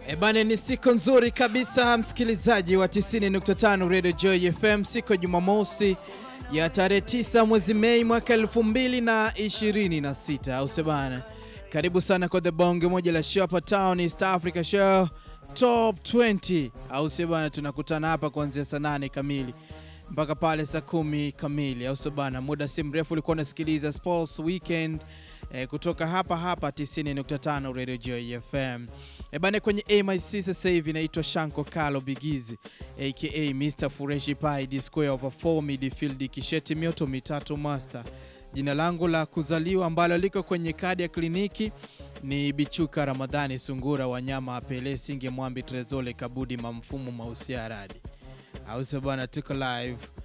Ebane, ni siku nzuri kabisa msikilizaji wa 90.5 Radio Joy FM, siku ya Jumamosi ya tarehe 9 mwezi Mei mwaka 2026, au sebana. Karibu sana kwa the bonge moja la show hapa town East Africa Show Top 20, au sebana. Tunakutana hapa kuanzia saa 8 kamili mpaka pale saa kumi kamili, au sabana. Muda si mrefu ulikuwa unasikiliza Sports Weekend eh, kutoka hapa hapa 90.5 Radio Joy FM. E bane, kwenye MIC sasa hivi naitwa Shanko Kalo Bigizi aka Mr Fureshi Pai D square over 4 midfield kisheti mioto mitatu master. Jina langu la kuzaliwa ambalo liko kwenye kadi ya kliniki ni Bichuka Ramadhani Sungura Wanyama Apele Singe Mwambi Trezole Kabudi Mamfumu Mausia Radi, au sio bwana? Tuko live